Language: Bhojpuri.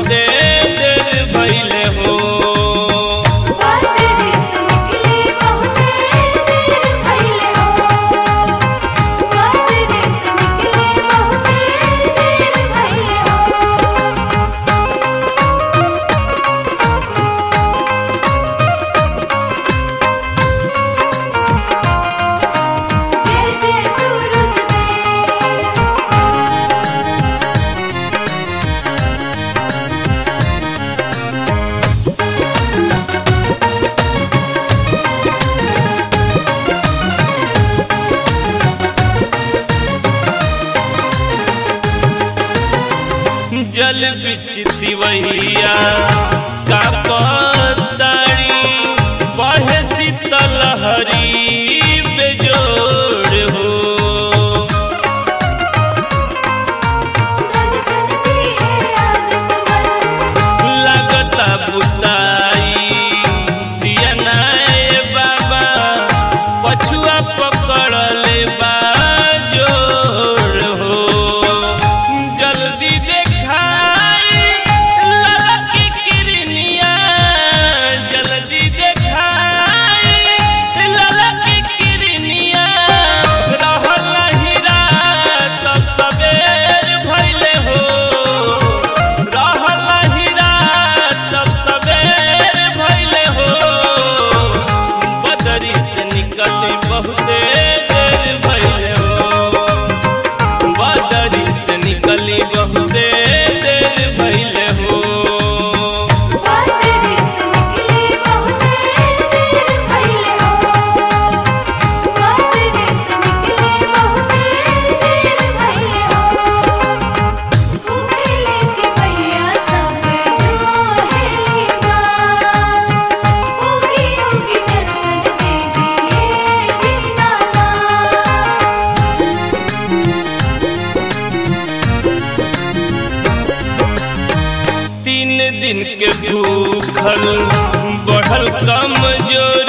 बहुते देर भइले हो बादरी से निकली बहुते देर भइले हो बादरी से निकली बहुते देर भइले हो जय जय सूरज देव जल बिच दिवैया का पताड़ी बढ़े शीतल हरी बेजोड़ हो रंग सजती है आदत मन लगता बुताई दिया नाए बाबा पछुआ पकड़ले बा जोर हो जल्दी देखाई ललकी किरनिया जल्दी देखाई ललकी किरनिया रहल हीरा तब सबेर भइले हो रहल हीरा तब सबेर भइले हो बदरी से निकली बहुते देर भइले हो बदरी से निकली बहुते देर भइले हो बादरी से निकली बहुते देर भइले हो बादरी से निकली बहुते देर भइले हो भूखे लेके भैया सब जो हेली बात उगी उगी दर्शन दे दिए दीनानाथ तीन दिन के भूखल बढ़ल कमजोरी